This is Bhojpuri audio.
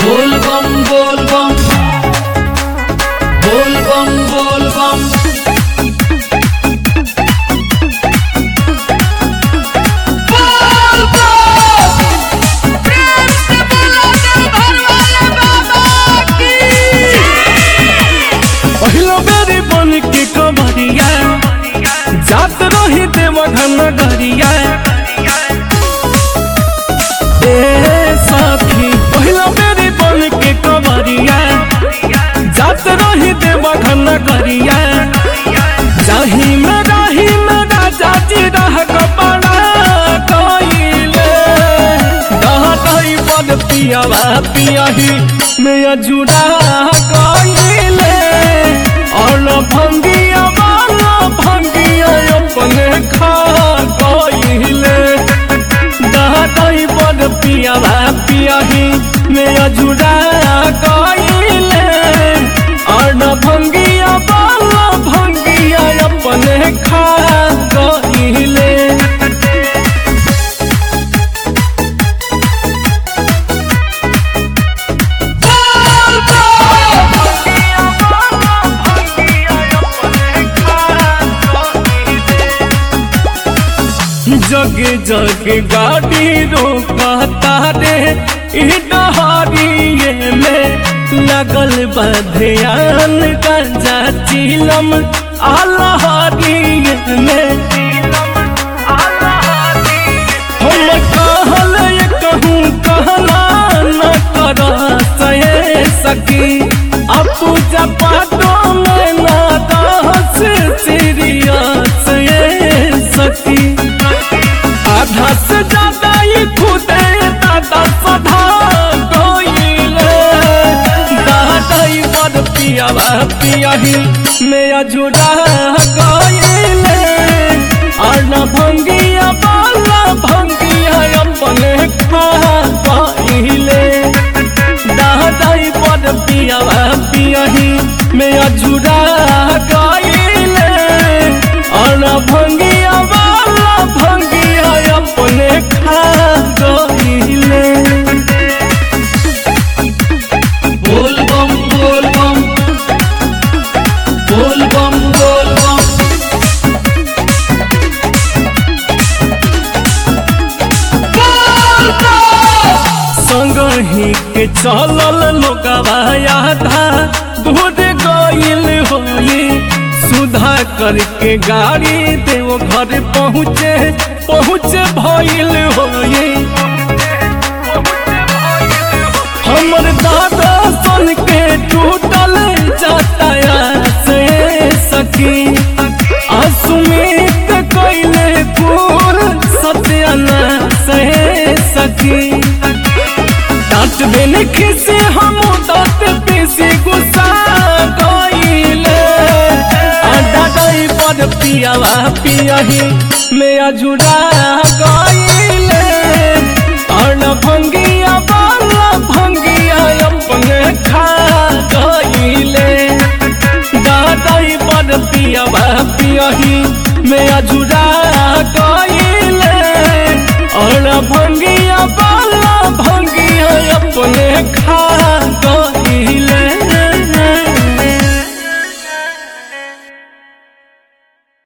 बोल बम बोल बम बोल बम बोल बम पहिलो बेरी बन के कमरिया जात रही देव घन गरिया ए साथी पहिलो बेरी बन के कमरिया जात रही देव घन गरिया जाही में राही में राजा जी रह कपड़ा कइले दहतई बन पियावा पियाही में अजुड़ा कइले और भंगिया वाला भंगिया अपने खा कइले दहतई बन पियावा पियाही में अजुड़ा कइले और भंगिया वाला भंगिया अपने खा कइले जग जग गाड़ी रोकता रे ई डहारिए में लगल बधियान गंजा चिलम आलहारिए में हम कहल कहूँ कहला न कर सहे सकी अब पूजा पाठों में ना दहस सीरियस ये सकी आधा से ज्यादा ही खुदे दादा सधा कोइले दादा ही बड़ पियावा पियाही में अजुड़ा कोइले और न भंगिया बाला भंगिया अपने खा कोइले दादा ही बड़ पियावा पियाही में अजुड़ा कोइले और न भंगिया बाला भंगिया अपने खा गइले बोल बम बोल बम बोल बम बोल बम संगही के चलल लोगवा आधा दूर गइल होई सुधा करके गाड़ी देव घर पहुँचे पहुँचे भइल होई हमर दादा सन के टूटल जाता से सकी असुमित कइले फूल सत्याना से सकी डांट बिन खिसे हम दांत पीसे गुस्सा गइले आडा गई पर पियावा पियाही में अजुड़ा गइले और न भंगिया बाला भंगिया अपने खा गइले दादाई पर पियावा पियाही में अजुड़ा गइले और भंगिया बाला भंगिया अपने खा गइले